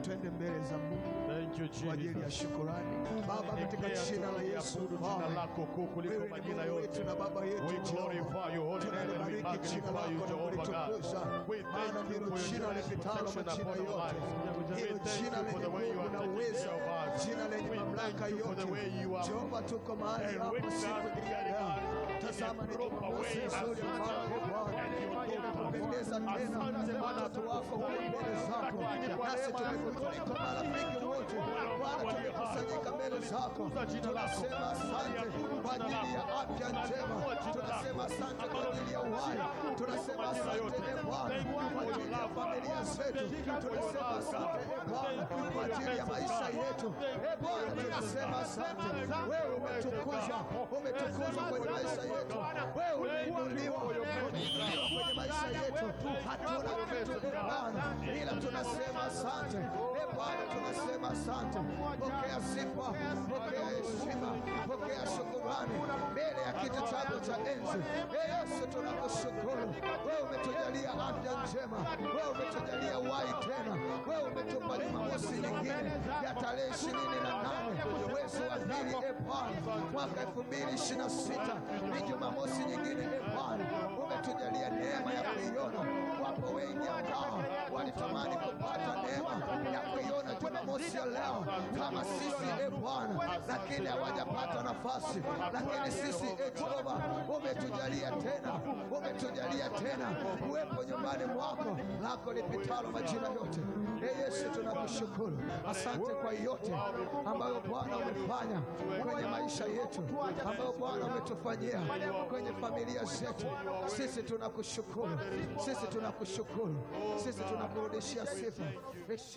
twende mbele za Mungu Thank you, kwa ajili ya Jesus. shukurani. Baba, katika Nyenyekea jina la Yesu, tunaliabudu jina Baba, lako kuu kuliko wewe ni majina Mungu yote. wetu na Baba yetu We Jehova. glorify your holy name and we Tunalibariki jina magnify you, lako na Jehovah God. kulitukuza, We maana thank you ndilo for your jina grace, lipitalo protection majina upon our yote. lives. We Hilo thank jina you for lenye the way you nguvu are na taking uwezo, care of us. jina lenye We mamlaka thank you for yote. the way you are Jehova, tuko mahali and hapa with siku us, hii ya leo. Tazama ni proper Jumamosi way nzuri as kwako Bwana. and your daughter. Tumependeza tena Asante Bwana watoto wako huko mbele zako, nasi tumekutuliko marafiki wote Bwana, tumekusanyika mbele zako, tunasema asante kwa ajili ya afya njema, tunasema asante kwa ajili ya uhai, tunasema asante e Bwana kwa ajili ya familia zetu, tunasema asante e Bwana kwa ajili ya maisha yetu, e Bwana tunasema asante. Wewe umetukuzwa, umetukuzwa kwenye maisha yetu, wewe umeinuliwa, umeinuliwa kwenye maisha yetu, hatuna kitu e Bwana, ila tunasema asante e Bwana, tunasema asante. Pokea sifa, pokea heshima, pokea shukurani mbele ya kiti chako cha enzi. E Yesu, tunakushukuru wewe, umetujalia afya njema, wewe umetujalia uhai tena, wewe umetupa Jumamosi nyingine ya tarehe ishirini na nane mwezi wa pili, e Bwana, mwaka elfu mbili ishirini na sita ni Jumamosi nyingine, e Bwana, umetujalia neema ya kuiona. Wapo wengi ambao walitamani kupata neema ya kuiona Jumamosi ya leo kama sisi, e Bwana, lakini hawajapata nafasi. Lakini sisi, e Jehova, umetujalia tena, umetujalia tena kuwepo nyumbani mwako lako lipitalo majina yote. E Yesu, tunakushukuru, asante kwa yote ambayo Bwana umefanya kwenye maisha yetu, ambayo Bwana umetufanyia kwenye familia zetu. Sisi tunakushukuru, sisi tunakushukuru, sisi tunakurudishia sifa, heshima